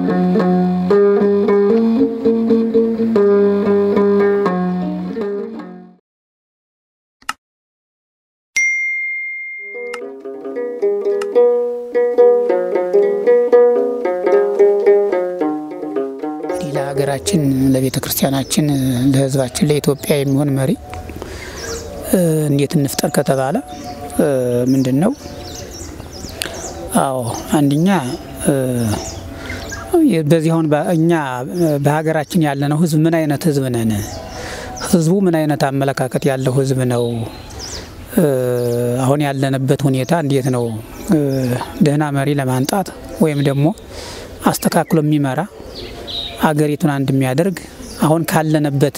ለሀገራችን፣ ለቤተ ክርስቲያናችን፣ ለሕዝባችን፣ ለኢትዮጵያ የሚሆን መሪ እንዴት እንፍጠር ከተባለ ምንድን ነው? አዎ አንደኛ በዚህ አሁን እኛ በሀገራችን ያለነው ሕዝብ ምን አይነት ሕዝብ ነን? ሕዝቡ ምን አይነት አመለካከት ያለው ሕዝብ ነው? አሁን ያለንበት ሁኔታ እንዴት ነው? ደህና መሪ ለማንጣት ወይም ደግሞ አስተካክሎ የሚመራ አገሪቱን አንድ የሚያደርግ አሁን ካለንበት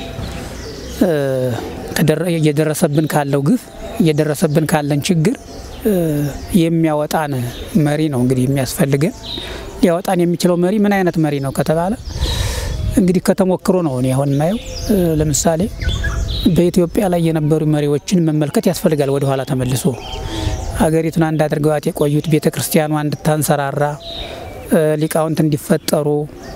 እየደረሰብን ካለው ግፍ እየደረሰብን ካለን ችግር የሚያወጣን መሪ ነው እንግዲህ የሚያስፈልገን። ሊያወጣን የሚችለው መሪ ምን አይነት መሪ ነው ከተባለ እንግዲህ ከተሞክሮ ነው እኔ አሁን የማየው። ለምሳሌ በኢትዮጵያ ላይ የነበሩ መሪዎችን መመልከት ያስፈልጋል። ወደኋላ ተመልሶ ሀገሪቱን አንድ አድርገዋት የቆዩት ቤተ ክርስቲያኗ እንድታንሰራራ ሊቃውንት እንዲፈጠሩ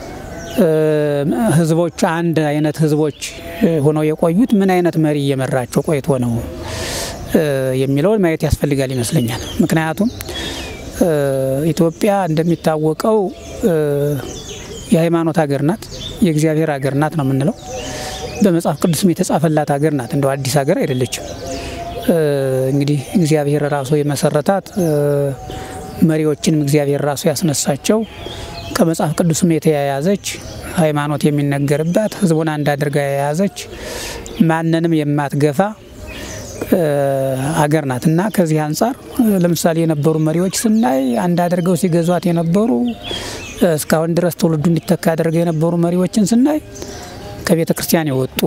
ህዝቦች አንድ አይነት ህዝቦች ሆነው የቆዩት ምን አይነት መሪ እየመራቸው ቆይቶ ነው የሚለውን ማየት ያስፈልጋል ይመስለኛል። ምክንያቱም ኢትዮጵያ እንደሚታወቀው የሃይማኖት ሀገር ናት፣ የእግዚአብሔር ሀገር ናት ነው የምንለው። በመጽሐፍ ቅዱስም የተጻፈላት ሀገር ናት፣ እንደው አዲስ ሀገር አይደለችም። እንግዲህ እግዚአብሔር ራሱ የመሰረታት መሪዎችንም እግዚአብሔር ራሱ ያስነሳቸው ከመጽሐፍ ቅዱስም የተያያዘች ሃይማኖት የሚነገርባት ህዝቡን አንድ አድርጋ የያዘች ማንንም የማትገፋ አገር ናት እና ከዚህ አንጻር ለምሳሌ የነበሩ መሪዎች ስናይ አንድ አድርገው ሲገዟት የነበሩ እስካሁን ድረስ ትውልዱ እንዲተካ አድርገው የነበሩ መሪዎችን ስናይ ከቤተ ክርስቲያን የወጡ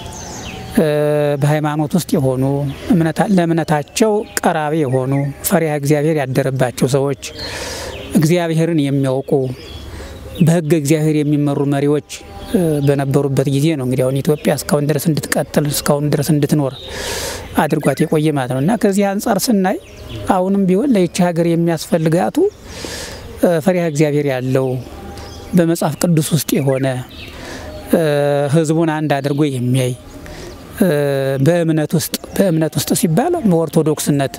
በሃይማኖት ውስጥ የሆኑ ለእምነታቸው ቀራቢ የሆኑ ፈሪሃ እግዚአብሔር ያደረባቸው ሰዎች እግዚአብሔርን የሚያውቁ በሕገ እግዚአብሔር የሚመሩ መሪዎች በነበሩበት ጊዜ ነው እንግዲህ አሁን ኢትዮጵያ እስካሁን ድረስ እንድትቀጥል እስካሁን ድረስ እንድትኖር አድርጓት የቆየ ማለት ነው እና ከዚህ አንጻር ስናይ አሁንም ቢሆን ለይቺ ሀገር የሚያስፈልጋቱ ፈሪሃ እግዚአብሔር ያለው በመጽሐፍ ቅዱስ ውስጥ የሆነ ሕዝቡን አንድ አድርጎ የሚያይ በእምነት ውስጥ በእምነት ውስጥ ሲባል በኦርቶዶክስነት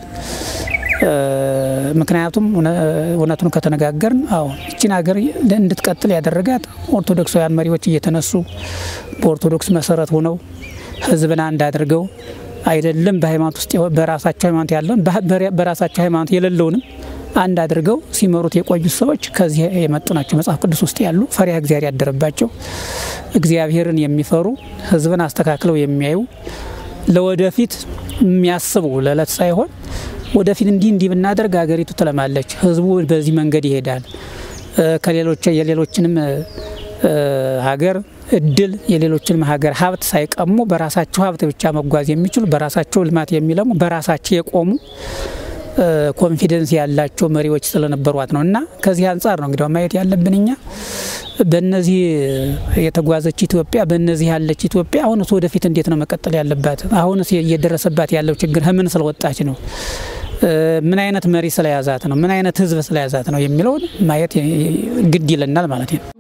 ምክንያቱም እውነቱን ከተነጋገርን አዎ ይችን ሀገር እንድትቀጥል ያደረጋት ኦርቶዶክሳውያን መሪዎች እየተነሱ በኦርቶዶክስ መሰረት ሆነው ህዝብን አንድ አድርገው አይደለም በሃይማኖት ውስጥ በራሳቸው ሃይማኖት ያለውን በራሳቸው ሃይማኖት የሌለውንም አንድ አድርገው ሲመሩት የቆዩት ሰዎች ከዚህ የመጡ ናቸው። መጽሐፍ ቅዱስ ውስጥ ያሉ ፈሪሃ እግዚአብሔር ያደረባቸው እግዚአብሔርን የሚፈሩ ህዝብን አስተካክለው የሚያዩ ለወደፊት የሚያስቡ ለዕለት ሳይሆን ወደፊት እንዲህ እንዲህ ብናደርግ ሀገሪቱ ትለማለች፣ ህዝቡ በዚህ መንገድ ይሄዳል፣ ከሌሎች የሌሎችንም ሀገር እድል የሌሎችንም ሀገር ሀብት ሳይቀሙ በራሳቸው ሀብት ብቻ መጓዝ የሚችሉ በራሳቸው ልማት የሚለሙ በራሳቸው የቆሙ ኮንፊደንስ ያላቸው መሪዎች ስለነበሯት ነው እና ከዚህ አንጻር ነው እንግዲህ ማየት ያለብን እኛ በእነዚህ የተጓዘች ኢትዮጵያ በእነዚህ ያለች ኢትዮጵያ አሁንስ ወደፊት እንዴት ነው መቀጠል ያለባት? አሁንስ እየደረሰባት ያለው ችግር ምን ስለወጣች ነው? ምን አይነት መሪ ስለያዛት ነው? ምን አይነት ህዝብ ስለያዛት ነው የሚለውን ማየት ግድ ይለናል ማለት ነው።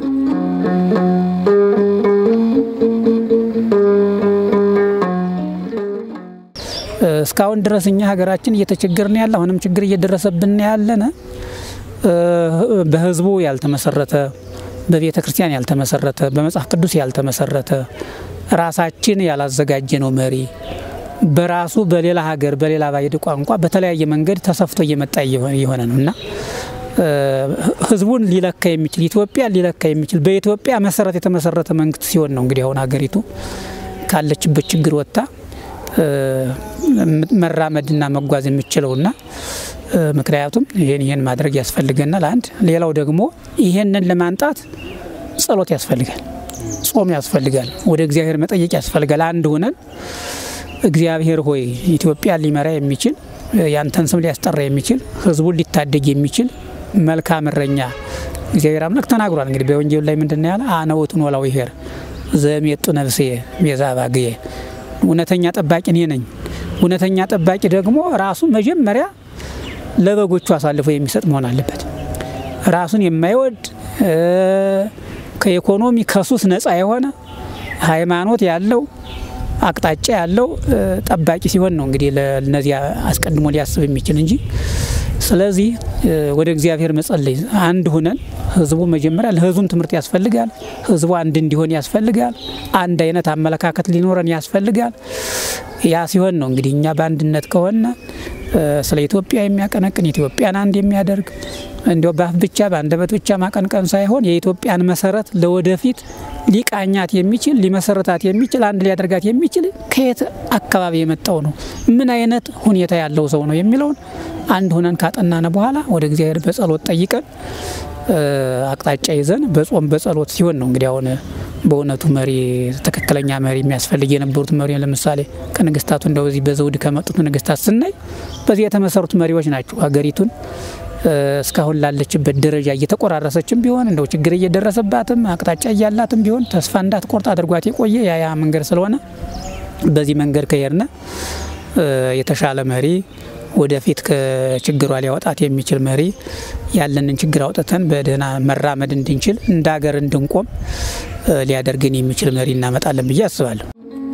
እስካሁን ድረስ እኛ ሀገራችን እየተቸገርን ያለ አሁንም ችግር እየደረሰብን ያለነ በህዝቡ ያልተመሰረተ በቤተ ክርስቲያን ያልተመሰረተ በመጽሐፍ ቅዱስ ያልተመሰረተ ራሳችን ያላዘጋጀ ነው መሪ በራሱ በሌላ ሀገር በሌላ ባዕድ ቋንቋ በተለያየ መንገድ ተሰፍቶ እየመጣ እየሆነ ነው እና ህዝቡን ሊለካ የሚችል ኢትዮጵያ ሊለካ የሚችል በኢትዮጵያ መሰረት የተመሰረተ መንግስት ሲሆን ነው እንግዲህ አሁን ሀገሪቱ ካለችበት ችግር ወጥታ መራመድና መጓዝ የምችለውና ምክንያቱም ይህን ይህን ማድረግ ያስፈልገናል። አንድ ሌላው ደግሞ ይሄንን ለማንጣት ጸሎት ያስፈልጋል፣ ጾም ያስፈልጋል፣ ወደ እግዚአብሔር መጠየቅ ያስፈልጋል። አንድ ሆነን እግዚአብሔር ሆይ ኢትዮጵያ ሊመራ የሚችል ያንተን ስም ሊያስጠራ የሚችል ህዝቡን ሊታደግ የሚችል መልካም እረኛ እግዚአብሔር አምላክ ተናግሯል። እንግዲህ በወንጌሉ ላይ ምንድን ነው ያለ? አነ ውእቱ ኖላዊ ኄር ዘሜጡ ነፍሴ ቤዛ ባግየ እውነተኛ ጠባቂ እኔ ነኝ። እውነተኛ ጠባቂ ደግሞ ራሱ መጀመሪያ ለበጎቹ አሳልፎ የሚሰጥ መሆን አለበት። ራሱን የማይወድ ከኢኮኖሚ ከሱስ ነፃ የሆነ ሃይማኖት ያለው አቅጣጫ ያለው ጠባቂ ሲሆን ነው እንግዲህ ለነዚያ አስቀድሞ ሊያስብ የሚችል እንጂ። ስለዚህ ወደ እግዚአብሔር መጸለይ አንድ ሁነን ህዝቡ መጀመሪያ ለህዝቡም ትምህርት ያስፈልጋል። ህዝቡ አንድ እንዲሆን ያስፈልጋል። አንድ አይነት አመለካከት ሊኖረን ያስፈልጋል። ያ ሲሆን ነው እንግዲህ እኛ በአንድነት ከሆነ ስለ ኢትዮጵያ የሚያቀነቅን ኢትዮጵያን አንድ የሚያደርግ እንዲያው በአፍ ብቻ በአንደበት ብቻ ማቀንቀን ሳይሆን የኢትዮጵያን መሰረት ለወደፊት ሊቃኛት የሚችል ሊመሰረታት የሚችል አንድ ሊያደርጋት የሚችል ከየት አካባቢ የመጣው ነው፣ ምን አይነት ሁኔታ ያለው ሰው ነው የሚለውን አንድ ሆነን ካጠናነ በኋላ ወደ እግዚአብሔር በጸሎት ጠይቀን አቅጣጫ ይዘን በጾም በጸሎት ሲሆን ነው እንግዲህ አሁን በእውነቱ መሪ ትክክለኛ መሪ የሚያስፈልግ የነበሩት መሪ ለምሳሌ ከነገስታቱ እንደው በዚህ በዘውድ ከመጡት ነገስታት ስናይ በዚህ የተመሰሩት መሪዎች ናቸው ሀገሪቱን እስካሁን ላለችበት ደረጃ እየተቆራረሰችም ቢሆን እንደው ችግር እየደረሰባትም አቅጣጫ እያላትም ቢሆን ተስፋ እንዳትቆርጥ አድርጓት የቆየ ያያ መንገድ ስለሆነ በዚህ መንገድ ከሄድነ የተሻለ መሪ ወደፊት ከችግሯ ሊያወጣት የሚችል መሪ ያለንን ችግር አውጥተን በደህና መራመድ እንድንችል እንደ ሀገር እንድንቆም ሊያደርግን የሚችል መሪ እናመጣለን ብዬ አስባለሁ።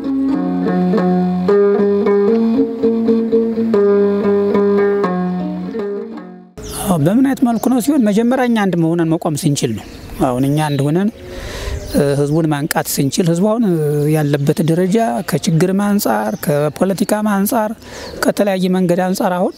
በምን አይነት መልኩ ነው ሲሆን መጀመሪያ እኛ አንድ መሆነን መቆም ስንችል ነው። አሁን እኛ አንድ ሆነን ህዝቡን ማንቃት ስንችል ህዝቡ አሁን ያለበት ደረጃ ከችግርም አንጻር ከፖለቲካም አንጻር ከተለያየ መንገድ አንጻር አሁን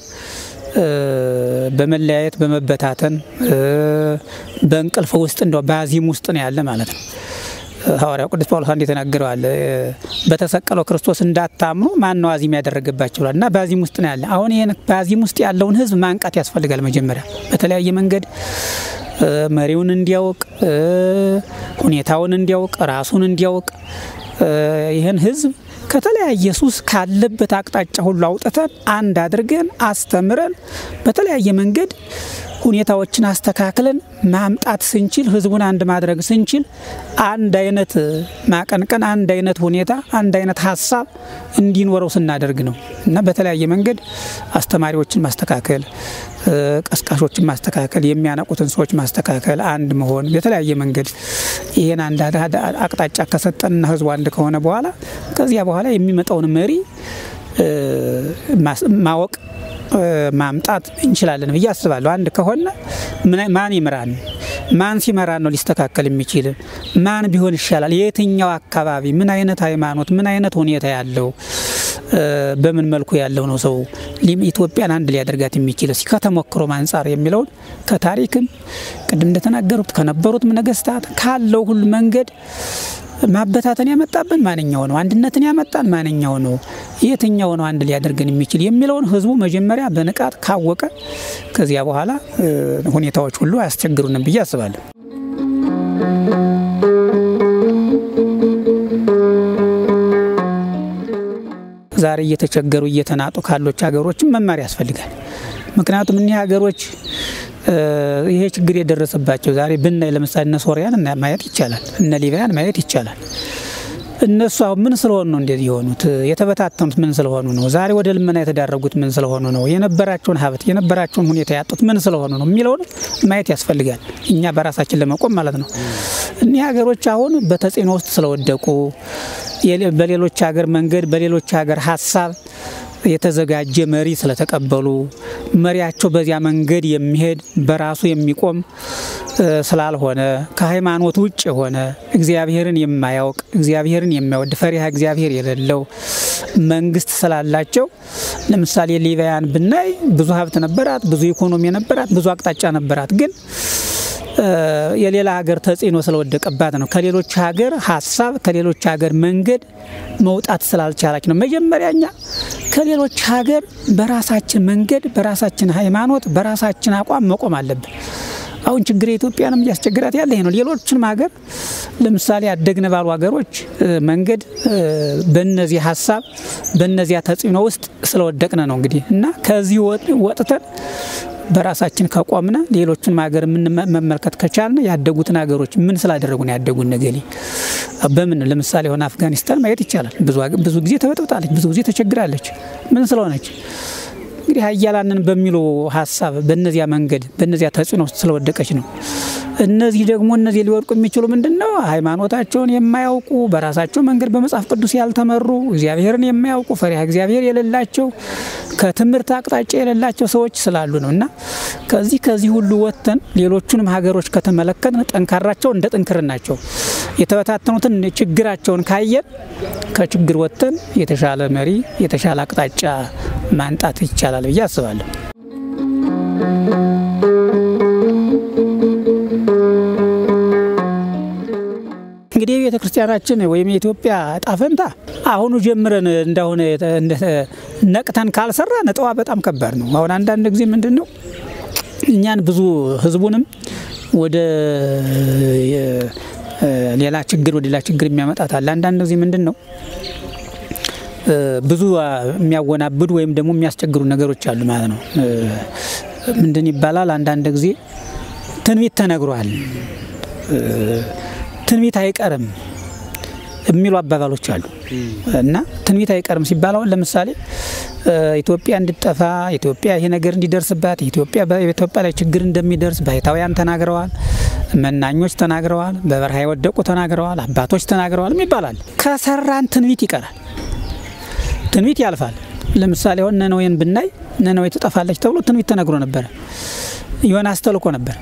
በመለያየት በመበታተን በእንቅልፍ ውስጥ እንደው በአዚም ውስጥ ነው ያለ ማለት ነው። ሐዋርያው ቅዱስ ጳውሎስ አንድ የተናገረዋል። በተሰቀለው ክርስቶስ እንዳታምኑ ማን ነው አዚም ያደረገባቸዋል? እና በአዚም ውስጥ ነው ያለ። አሁን ይህን በአዚም ውስጥ ያለውን ህዝብ ማንቃት ያስፈልጋል። መጀመሪያ በተለያየ መንገድ መሪውን እንዲያውቅ፣ ሁኔታውን እንዲያውቅ፣ ራሱን እንዲያውቅ ይህን ህዝብ ከተለያየ ሱስ ካለበት አቅጣጫ ሁሉ አውጥተን አንድ አድርገን አስተምረን በተለያየ መንገድ ሁኔታዎችን አስተካክለን ማምጣት ስንችል ህዝቡን አንድ ማድረግ ስንችል አንድ አይነት ማቀንቀን፣ አንድ አይነት ሁኔታ፣ አንድ አይነት ሀሳብ እንዲኖረው ስናደርግ ነው እና በተለያየ መንገድ አስተማሪዎችን ማስተካከል፣ ቀስቃሾችን ማስተካከል፣ የሚያነቁትን ሰዎች ማስተካከል፣ አንድ መሆን በተለያየ መንገድ ይህን አንድ አቅጣጫ ከሰጠንና ህዝቡ አንድ ከሆነ በኋላ ከዚያ በኋላ የሚመጣውን መሪ ማወቅ ማምጣት እንችላለን ብዬ አስባለሁ። አንድ ከሆነ ማን ይምራን? ማን ሲመራን ነው ሊስተካከል የሚችል? ማን ቢሆን ይሻላል? የትኛው አካባቢ ምን አይነት ሃይማኖት፣ ምን አይነት ሁኔታ ያለው በምን መልኩ ያለው ነው ሰው ኢትዮጵያን አንድ ሊያደርጋት የሚችል እስኪ ከተሞክሮም አንጻር የሚለውን ከታሪክም ቅድም እንደተናገሩት ከነበሩት ነገስታት ካለው ሁሉ መንገድ ማበታተን ያመጣብን ማንኛው ነው? አንድነትን ያመጣን ማንኛው ነው? የትኛው ነው አንድ ሊያደርገን የሚችል የሚለውን ህዝቡ መጀመሪያ በንቃት ካወቀ ከዚያ በኋላ ሁኔታዎች ሁሉ አያስቸግሩንም ብዬ አስባለሁ። ዛሬ እየተቸገሩ እየተናጡ ካሎች ሀገሮችም መማር ያስፈልጋል። ምክንያቱም እኒህ ሀገሮች ይሄ ችግር የደረሰባቸው ዛሬ ብናይ ለምሳሌ እነ ሶሪያን ማየት ይቻላል፣ እነ ሊቢያን ማየት ይቻላል። እነሱ አሁን ምን ስለሆኑ ነው እንደዚህ የሆኑት? የተበታተኑት ምን ስለሆኑ ነው? ዛሬ ወደ ልመና የተዳረጉት ምን ስለሆኑ ነው? የነበራቸውን ሀብት የነበራቸውን ሁኔታ ያጡት ምን ስለሆኑ ነው የሚለውን ማየት ያስፈልጋል። እኛ በራሳችን ለመቆም ማለት ነው። እኒህ ሀገሮች አሁን በተጽዕኖ ውስጥ ስለወደቁ በሌሎች ሀገር መንገድ በሌሎች ሀገር ሀሳብ የተዘጋጀ መሪ ስለተቀበሉ መሪያቸው በዚያ መንገድ የሚሄድ በራሱ የሚቆም ስላልሆነ ከሃይማኖት ውጭ የሆነ እግዚአብሔርን የማያውቅ እግዚአብሔርን የማይወድ ፈሪሃ እግዚአብሔር የሌለው መንግስት ስላላቸው ለምሳሌ ሊቢያን ብናይ ብዙ ሀብት ነበራት፣ ብዙ ኢኮኖሚ ነበራት፣ ብዙ አቅጣጫ ነበራት ግን የሌላ ሀገር ተጽዕኖ ስለወደቀባት ነው። ከሌሎች ሀገር ሀሳብ ከሌሎች ሀገር መንገድ መውጣት ስላልቻላች ነው። መጀመሪያ እኛ ከሌሎች ሀገር በራሳችን መንገድ፣ በራሳችን ሃይማኖት፣ በራሳችን አቋም መቆም አለብን። አሁን ችግር የኢትዮጵያንም እያስቸግራት ያለ ይሄ ነው። ሌሎችንም ሀገር ለምሳሌ ያደግነ ባሉ ሀገሮች መንገድ በነዚህ ሀሳብ በነዚያ ተጽዕኖ ውስጥ ስለወደቅነ ነው እንግዲህ እና ከዚህ ወጥተን በራሳችን ከቆምነ ሌሎችን ሀገር መመልከት ከቻልን ያደጉትን ሀገሮች ምን ስላደረጉ ነው ያደጉን ነገሌ በምን ለምሳሌ ሆነ አፍጋኒስታን ማየት ይቻላል። ብዙ ጊዜ ተበጥብጣለች፣ ብዙ ጊዜ ተቸግራለች። ምን ስለሆነች እንግዲህ ሀያላንን በሚሉ ሀሳብ በነዚያ መንገድ በነዚያ ተጽዕኖ ውስጥ ስለወደቀች ነው። እነዚህ ደግሞ እነዚህ ሊወድቁ የሚችሉ ምንድን ነው? ሃይማኖታቸውን የማያውቁ በራሳቸው መንገድ በመጽሐፍ ቅዱስ ያልተመሩ እግዚአብሔርን የማያውቁ ፈሪሃ እግዚአብሔር የሌላቸው ከትምህርት አቅጣጫ የሌላቸው ሰዎች ስላሉ ነው እና ከዚህ ከዚህ ሁሉ ወጥተን ሌሎቹንም ሀገሮች ከተመለከትን ጠንካራቸው እንደ ጥንክርናቸው የተበታተኑትን ችግራቸውን ካየን ከችግር ወጥተን የተሻለ መሪ የተሻለ አቅጣጫ ማንጣት ይቻላል ብዬ አስባለሁ። እንግዲህ የቤተ ክርስቲያናችን ወይም የኢትዮጵያ እጣ ፈንታ አሁኑ ጀምረን እንደሆነ ነቅተን ካልሰራ ነጠዋ በጣም ከባድ ነው። አሁን አንዳንድ ጊዜ ምንድን ነው እኛን ብዙ ህዝቡንም ወደ ሌላ ችግር ወደ ሌላ ችግር የሚያመጣት አለ። አንዳንድ ጊዜ ምንድን ነው ብዙ የሚያወናብዱ ወይም ደግሞ የሚያስቸግሩ ነገሮች አሉ ማለት ነው። ምንድን ይባላል አንዳንድ ጊዜ ትንቢት ተነግሯል ትንቢት አይቀርም የሚሉ አባባሎች አሉ እና ትንቢት አይቀርም ሲባል አሁን ለምሳሌ ኢትዮጵያ እንድጠፋ ኢትዮጵያ ይሄ ነገር እንዲደርስባት ኢትዮጵያ በኢትዮጵያ ላይ ችግር እንደሚደርስ ባይታውያን ተናግረዋል፣ መናኞች ተናግረዋል፣ በበረሃ የወደቁ ተናግረዋል፣ አባቶች ተናግረዋል ይባላል። ከሰራን ትንቢት ይቀራል፣ ትንቢት ያልፋል። ለምሳሌ አሁን ነነዌን ብናይ ነነዌ ትጠፋለች ተብሎ ትንቢት ተነግሮ ነበረ። ዮናስ ተልኮ ነበር።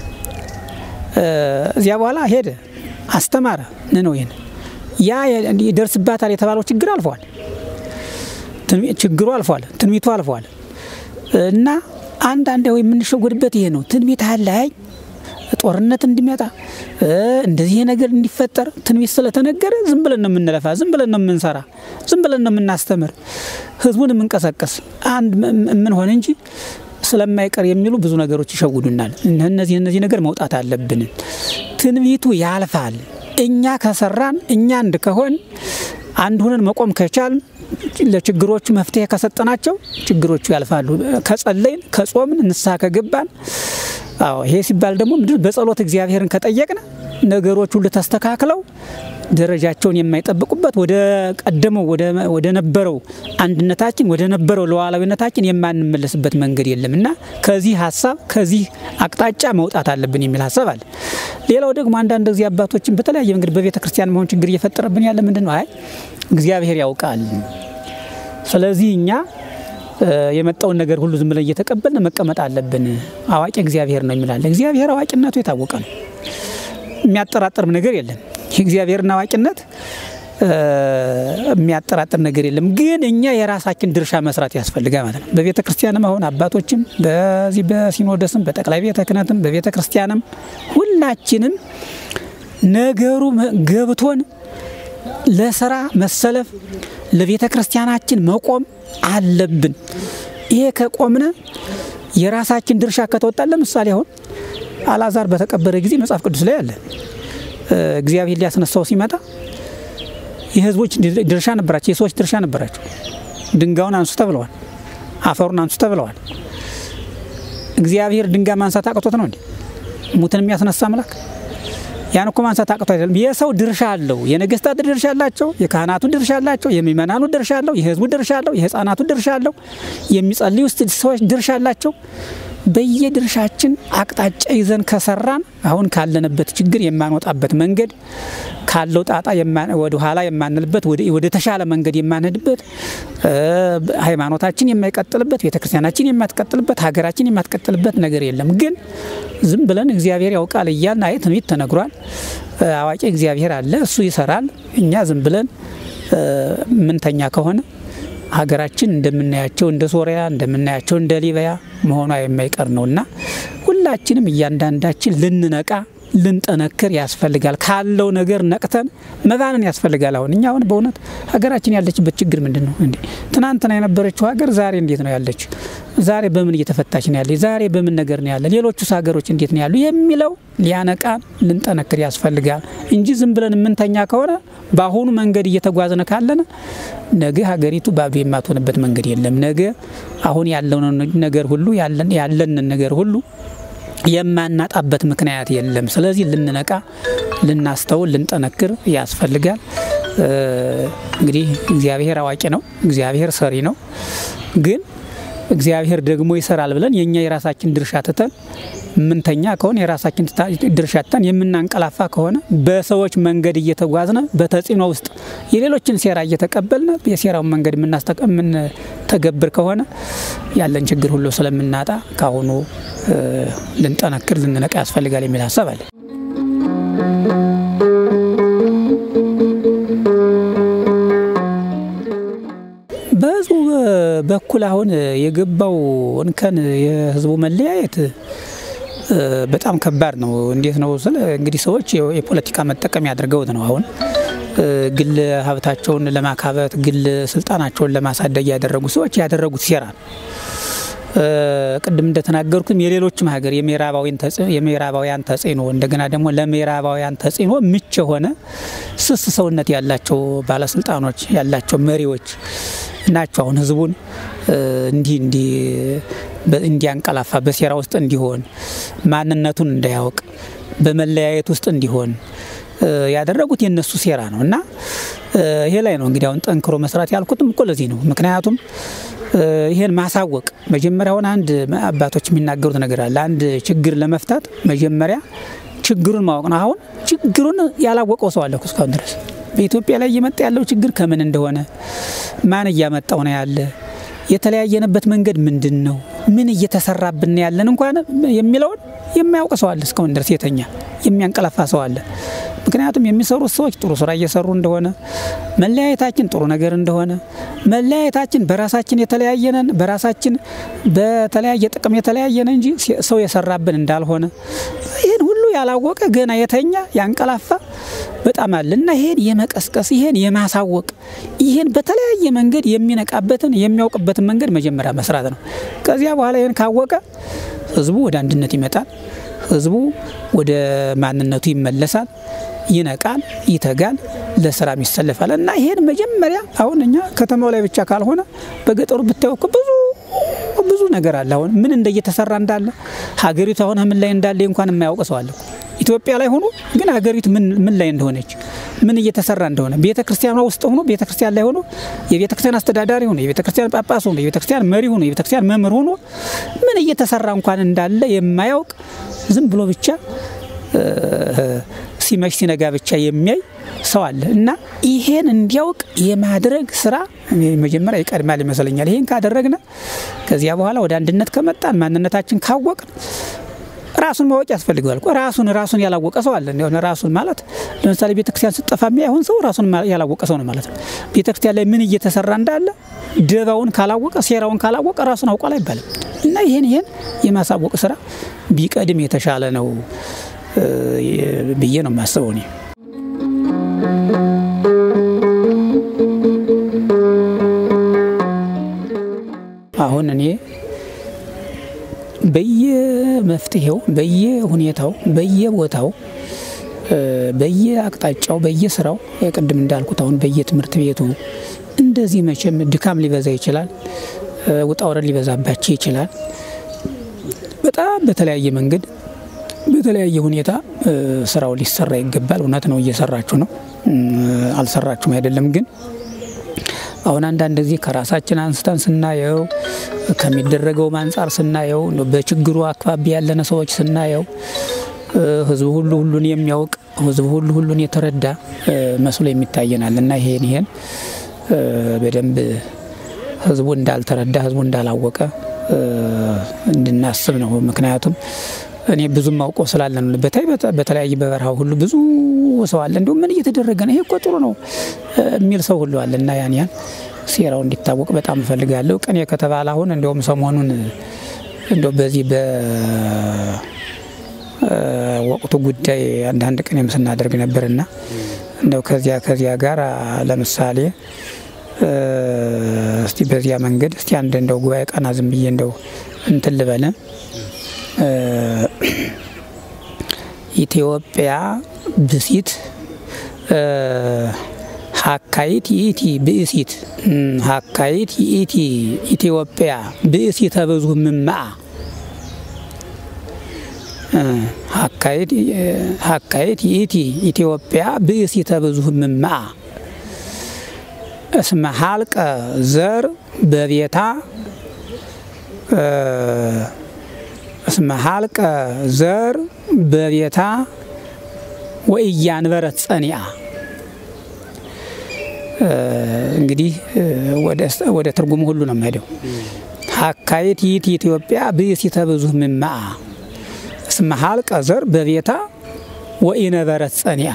እዚያ በኋላ ሄደ አስተማረ ነነዌን። ያ ይደርስባታል የተባለው ችግር አልፏል። ችግሩ አልፏል። ትንቢቱ አልፏል። እና አንዳንድ የምንሸወድበት ይሄ ነው። ትንቢት አለ አይ ጦርነት እንዲመጣ እንደዚህ ነገር እንዲፈጠር ትንቢት ስለተነገረ ዝም ብለን ነው የምንለፋ፣ ዝም ብለን ነው የምንሰራ፣ ዝም ብለን ነው የምናስተምር፣ ህዝቡን የምንቀሰቀስ አንድ የምንሆን እንጂ ስለማይቀር የሚሉ ብዙ ነገሮች ይሸውዱናል። እነዚህ እነዚህ ነገር መውጣት አለብን። ትንቢቱ ያልፋል። እኛ ከሰራን እኛ አንድ ከሆን አንድ ሆነን መቆም ከቻል ለችግሮቹ መፍትሄ ከሰጠናቸው ችግሮቹ ያልፋሉ። ከጸለይን፣ ከጾምን፣ ንስሐ ከገባን አዎ ይሄ ሲባል ደግሞ ምንድን በጸሎት እግዚአብሔርን ከጠየቅን ነገሮች ሁሉ ተስተካክለው ደረጃቸውን የማይጠብቁበት ወደ ቀደመው ወደ ነበረው አንድነታችን ወደ ነበረው ሉዓላዊነታችን የማንመለስበት መንገድ የለም እና ከዚህ ሀሳብ ከዚህ አቅጣጫ መውጣት አለብን የሚል ሀሳብ አለ። ሌላው ደግሞ አንዳንድ ጊዜ አባቶችን በተለያየ መንገድ በቤተ ክርስቲያን መሆን ችግር እየፈጠረብን ያለ ምንድን ነው? አይ እግዚአብሔር ያውቃል። ስለዚህ እኛ የመጣውን ነገር ሁሉ ዝም ብለን እየተቀበልን መቀመጥ አለብን። አዋቂ እግዚአብሔር ነው የሚላለ። እግዚአብሔር አዋቂነቱ የታወቀ ነው። የሚያጠራጥርም ነገር የለም። የእግዚአብሔርን አዋቂነት የሚያጠራጥር ነገር የለም። ግን እኛ የራሳችን ድርሻ መስራት ያስፈልጋል ማለት ነው። በቤተ ክርስቲያንም አሁን አባቶችም በዚህ በሲኖዶስም በጠቅላይ ቤተ ክህነትም በቤተ ክርስቲያንም ሁላችንም ነገሩ ገብቶን ለስራ መሰለፍ ለቤተ ክርስቲያናችን መቆም አለብን። ይሄ ከቆምነ የራሳችን ድርሻ ከተወጣን፣ ለምሳሌ አሁን አልዓዛር በተቀበረ ጊዜ መጽሐፍ ቅዱስ ላይ አለ እግዚአብሔር ሊያስነሳው ሲመጣ የህዝቦች ድርሻ ነበራቸው፣ የሰዎች ድርሻ ነበራቸው። ድንጋዩን አንሱ ተብለዋል፣ አፈሩን አንሱ ተብለዋል። እግዚአብሔር ድንጋይ ማንሳት አቅቶት ነው እንዴ? ሙትን የሚያስነሳ አምላክ ያን እኮ ማንሳት አቅቶ አይደለም። የሰው ድርሻ አለው። የነገስታት ድርሻ አላቸው፣ የካህናቱ ድርሻ አላቸው፣ የሚመናኑ ድርሻ አለው፣ የህዝቡ ድርሻ አለው፣ የህፃናቱ ድርሻ አለው፣ የሚጸልዩ ሰዎች ድርሻ አላቸው። በየድርሻችን አቅጣጫ ይዘን ከሰራን አሁን ካለንበት ችግር የማንወጣበት መንገድ ካለው ጣጣ ወደ ኋላ የማንልበት ወደ ተሻለ መንገድ የማንሄድበት ሃይማኖታችን የማይቀጥልበት ቤተክርስቲያናችን የማትቀጥልበት ሀገራችን የማትቀጥልበት ነገር የለም። ግን ዝም ብለን እግዚአብሔር ያውቃል እያልን አይ ትንቢት ተነግሯል፣ አዋቂ እግዚአብሔር አለ፣ እሱ ይሰራል። እኛ ዝም ብለን ምንተኛ ከሆነ ሀገራችን እንደምናያቸው እንደ ሶሪያ እንደምናያቸው እንደ ሊቢያ መሆኗ የማይቀር ነው እና ሁላችንም እያንዳንዳችን ልንነቃ ልንጠነክር ያስፈልጋል። ካለው ነገር ነቅተን መባንን ያስፈልጋል። አሁን እኛ አሁን በእውነት ሀገራችን ያለችበት ችግር ምንድን ነው እንዴ? ትናንትና የነበረችው ሀገር ዛሬ እንዴት ነው ያለች? ዛሬ በምን እየተፈታች ነው ያለች? ዛሬ በምን ነገር ነው ያለ? ሌሎቹስ ሀገሮች እንዴት ነው ያሉ? የሚለው ሊያነቃን ልንጠነክር ያስፈልጋል እንጂ ዝም ብለን የምንተኛ ከሆነ በአሁኑ መንገድ እየተጓዝነ ካለን ነገ ሀገሪቱ ባዶ የማትሆንበት መንገድ የለም። ነገ አሁን ያለውን ነገር ሁሉ ያለንን ነገር ሁሉ የማናጣበት ምክንያት የለም። ስለዚህ ልንነቃ፣ ልናስተውል፣ ልንጠነክር ያስፈልጋል። እንግዲህ እግዚአብሔር አዋቂ ነው፣ እግዚአብሔር ሰሪ ነው። ግን እግዚአብሔር ደግሞ ይሰራል ብለን የእኛ የራሳችን ድርሻ ትተን ምንተኛ ከሆነ የራሳችን ድርሻ ትተን የምናንቀላፋ ከሆነ በሰዎች መንገድ እየተጓዝነ በተጽዕኖ ውስጥ የሌሎችን ሴራ እየተቀበልነ የሴራውን መንገድ የምንተገብር ከሆነ ያለን ችግር ሁሉ ስለምናጣ ከአሁኑ ልንጠነክር ልንነቃ ያስፈልጋል የሚል ሀሳብ አለ። በህዝቡ በኩል አሁን የገባው እንከን የህዝቡ መለያየት በጣም ከባድ ነው። እንዴት ነው ስለ እንግዲህ ሰዎች የፖለቲካ መጠቀሚያ አድርገውት ነው አሁን ግል ሀብታቸውን ለማካበት ግል ስልጣናቸውን ለማሳደግ ያደረጉ ሰዎች ያደረጉት ሴራ ነው። ቅድም እንደተናገርኩትም የሌሎችም ሀገር የምዕራባውያን ተጽዕኖ እንደገና ደግሞ ለምዕራባውያን ተጽዕኖ ምች የሆነ ስስ ሰውነት ያላቸው ባለስልጣኖች ያላቸው መሪዎች ናቸው። አሁን ህዝቡን እንዲህ እንዲህ እንዲያንቀላፋ በሴራ ውስጥ እንዲሆን ማንነቱን እንዳያውቅ በመለያየት ውስጥ እንዲሆን ያደረጉት የነሱ ሴራ ነው እና ይሄ ላይ ነው እንግዲህ አሁን ጠንክሮ መስራት ያልኩትም እኮ ለዚህ ነው። ምክንያቱም ይሄን ማሳወቅ መጀመሪያውን አንድ አባቶች የሚናገሩት ነገር አለ። አንድ ችግር ለመፍታት መጀመሪያ ችግሩን ማወቅ ነው። አሁን ችግሩን ያላወቀው ሰው አለ እስካሁን ድረስ በኢትዮጵያ ላይ እየመጣ ያለው ችግር ከምን እንደሆነ ማን እያመጣው ነው ያለ የተለያየንበት መንገድ ምንድን ነው? ምን እየተሰራብን ያለን እንኳን የሚለውን የሚያውቅ ሰው አለ እስካሁን ድረስ የተኛ የሚያንቀላፋ ሰው አለ። ምክንያቱም የሚሰሩት ሰዎች ጥሩ ስራ እየሰሩ እንደሆነ መለያየታችን ጥሩ ነገር እንደሆነ መለያየታችን በራሳችን የተለያየነን በራሳችን በተለያየ ጥቅም የተለያየነ እንጂ ሰው የሰራብን እንዳልሆነ ይህን ሁሉ ያላወቀ ገና የተኛ ያንቀላፋ በጣም አለ እና ይሄን የመቀስቀስ ይሄን የማሳወቅ ይሄን በተለያየ መንገድ የሚነቃበትን የሚያውቅበትን መንገድ መጀመሪያ መስራት ነው። ከዚያ በኋላ ይህን ካወቀ ህዝቡ ወደ አንድነት ይመጣል። ህዝቡ ወደ ማንነቱ ይመለሳል፣ ይነቃል፣ ይተጋል፣ ለስራም ይሰለፋል እና ይሄን መጀመሪያ አሁን እኛ ከተማው ላይ ብቻ ካልሆነ በገጠሩ ብታየው እኮ ብዙ ብዙ ነገር አለ። አሁን ምን እንደየተሰራ እንዳለ ሀገሪቱ አሁን ምን ላይ እንዳለ እንኳን የማያውቅ ሰው አለ። ኢትዮጵያ ላይ ሆኖ ግን ሀገሪቱ ምን ላይ እንደሆነች ምን እየተሰራ እንደሆነ ቤተ ክርስቲያኗ ውስጥ ሆኖ ቤተ ክርስቲያን ላይ ሆኖ የቤተ ክርስቲያን አስተዳዳሪ ሆኖ የቤተ ክርስቲያን ጳጳስ ሆኖ የቤተ ክርስቲያን መሪ ሆኖ የቤተ ክርስቲያን መምህር ሆኖ ምን እየተሰራ እንኳን እንዳለ የማያውቅ ዝም ብሎ ብቻ ሲመሽ ሲነጋ ብቻ የሚያይ ሰው አለ እና ይሄን እንዲያውቅ የማድረግ ስራ መጀመሪያ ይቀድማል ይመስለኛል። ይሄን ካደረግነ ከዚያ በኋላ ወደ አንድነት ከመጣን ማንነታችን ካወቅን ራሱን ማወቅ ያስፈልገዋል። ራሱን ራሱን ያላወቀ ሰው አለ። እንደሆነ ራሱን ማለት ለምሳሌ ቤተክርስቲያን ስጠፋ የሚያይሆን ሰው ራሱን ያላወቀ ሰው ነው ማለት ነው። ቤተክርስቲያን ላይ ምን እየተሰራ እንዳለ ደባውን ካላወቀ፣ ሴራውን ካላወቀ ራሱን አውቋል አይባልም እና ይሄን ይሄን የማሳወቅ ስራ ቢቀድም የተሻለ ነው ብዬ ነው የማስበው እኔ። አሁን እኔ በየመፍትሄው በየሁኔታው በየቦታው በየአቅጣጫው በየስራው ቅድም እንዳልኩት አሁን በየትምህርት ቤቱ እንደዚህ መቼም ድካም ሊበዛ ይችላል፣ ውጣ ወረድ ሊበዛባቸው ይችላል። በጣም በተለያየ መንገድ በተለያየ ሁኔታ ስራው ሊሰራ ይገባል። እውነት ነው፣ እየሰራችሁ ነው፣ አልሰራችሁም አይደለም። ግን አሁን አንዳንድ ጊዜ ከራሳችን አንስተን ስናየው ከሚደረገውም አንጻር ስናየው በችግሩ አካባቢ ያለነ ሰዎች ስናየው ህዝቡ ሁሉ ሁሉን የሚያውቅ ህዝቡ ሁሉ ሁሉን የተረዳ መስሎ የሚታየናል እና ይሄን ይሄን በደንብ ህዝቡ እንዳልተረዳ ህዝቡ እንዳላወቀ እንድናስብ ነው። ምክንያቱም እኔ ብዙም አውቀው ስላለ ነው። በተለይ በተለያየ በበረሃው ሁሉ ብዙ ሰው አለ። እንዲሁም ምን እየተደረገ ነው? ይሄ እኮ ጥሩ ነው የሚል ሰው ሁሉ አለ እና ያን ያን ሴራው እንዲታወቅ በጣም እፈልጋለሁ። ቅኔ ከተባለ አሁን እንዲሁም ሰሞኑን እንደው በዚህ በወቅቱ ጉዳይ አንዳንድ ቅኔም ስናደርግ ነበርና እንደው ከዚያ ከዚያ ጋር ለምሳሌ እስቲ በዚያ መንገድ እስቲ አንድ እንደው ጉባኤ ቀና ዝም ብዬ እንደው እንትን ልበለ ኢትዮጵያ ብሲት ሀካይት ይእቲ ብእሲት ሀካይት ይእቲ ኢትዮጵያ ብእሲተ ብዙ ምማአ ሀካይት ይእቲ ኢትዮጵያ ብእሲተ ብዙ ምማአ እስመ ሀልቀ ዘር በቤታ እስመ ሀልቀ ዘር በቤታ ወእያንበረት ጸኒአ እንግዲህ ወደ ትርጉሙ ሁሉ ነው የምሄደው። ሀካይት ይእቲ ኢትዮጵያ ብእሲተ ብዙኅ ምማአ እስመ ሀልቀ ዘር በቤታ ወኢነበረት ጸኒአ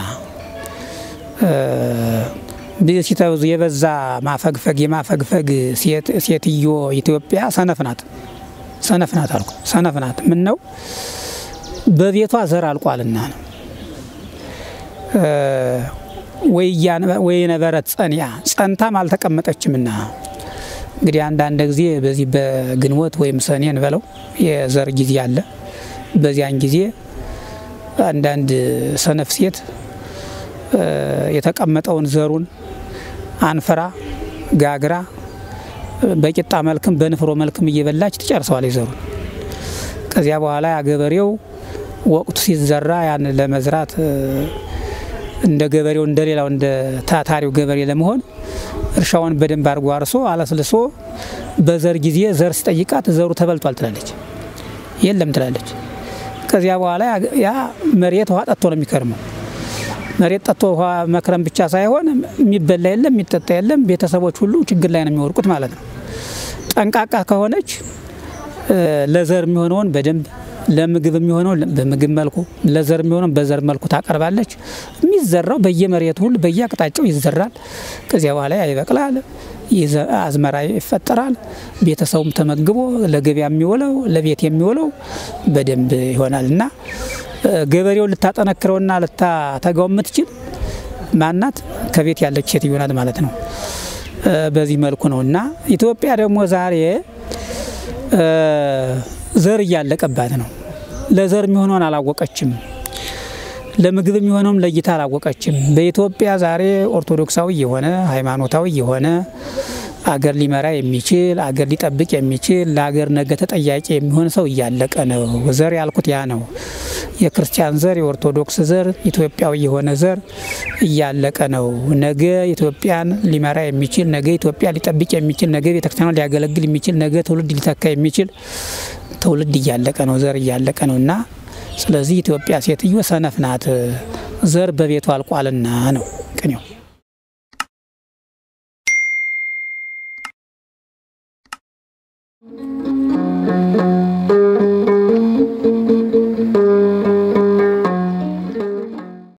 ብእሲተ ብዙ የበዛ ማፈግፈግ የማፈግፈግ ሴትዮ ኢትዮጵያ ሰነፍ ናት። ሰነፍ ናት አልኩ። ሰነፍ ናት። ምን ነው በቤቷ ዘር አልቋልና ነው። ወይነበረት ጸኒያ ጸንታም አልተቀመጠችምና እንግዲህ አንዳንድ ጊዜ በዚህ በግንቦት ወይም ሰኔን በለው የዘር ጊዜ አለ። በዚያን ጊዜ አንዳንድ ሰነፍ ሴት የተቀመጠውን ዘሩን አንፍራ ጋግራ በቂጣ መልክም በንፍሮ መልክም እየበላች ትጨርሰዋል ዘሩን። ከዚያ በኋላ ገበሬው ወቅቱ ሲዘራ ያን ለመዝራት እንደ ገበሬው እንደ ሌላው እንደ ታታሪው ገበሬ ለመሆን እርሻውን በደንብ አድርጎ አርሶ አለስልሶ በዘር ጊዜ ዘር ሲጠይቃት ዘሩ ተበልቷል ትላለች፣ የለም ትላለች። ከዚያ በኋላ ያ መሬት ውሃ ጠጥቶ ነው የሚከርመው። መሬት ጠጥቶ ውሃ መክረም ብቻ ሳይሆን የሚበላ የለም የሚጠጣ የለም። ቤተሰቦች ሁሉ ችግር ላይ ነው የሚወድቁት ማለት ነው። ጠንቃቃ ከሆነች ለዘር የሚሆነውን በደንብ ለምግብ የሚሆነው በምግብ መልኩ ለዘር የሚሆነው በዘር መልኩ ታቀርባለች። የሚዘራው በየመሬቱ ሁሉ በየአቅጣጫው ይዘራል። ከዚያ በኋላ ይበቅላል፣ አዝመራ ይፈጠራል። ቤተሰቡም ተመግቦ ለገበያ የሚውለው ለቤት የሚውለው በደንብ ይሆናል እና ገበሬውን ልታጠነክረውና ልታተጋው የምትችል ማናት? ከቤት ያለች ሴትዮ ናት ማለት ነው። በዚህ መልኩ ነው እና ኢትዮጵያ ደግሞ ዛሬ ዘር እያለቀባት ነው። ለዘር የሚሆነውን አላወቀችም። ለምግብ የሚሆነውም ለይታ አላወቀችም። በኢትዮጵያ ዛሬ ኦርቶዶክሳዊ የሆነ ሃይማኖታዊ የሆነ አገር ሊመራ የሚችል አገር ሊጠብቅ የሚችል ለአገር ነገ ተጠያቂ የሚሆን ሰው እያለቀ ነው። ዘር ያልኩት ያ ነው። የክርስቲያን ዘር፣ የኦርቶዶክስ ዘር፣ ኢትዮጵያዊ የሆነ ዘር እያለቀ ነው። ነገ ኢትዮጵያን ሊመራ የሚችል ነገ ኢትዮጵያ ሊጠብቅ የሚችል ነገ ቤተክርስቲያኗን ሊያገለግል የሚችል ነገ ትውልድ ሊተካ የሚችል ትውልድ እያለቀ ነው። ዘር እያለቀ ነው እና ስለዚህ ኢትዮጵያ ሴትዮ ሰነፍ ናት፣ ዘር በቤቷ አልቋልና ነው ቅኔው።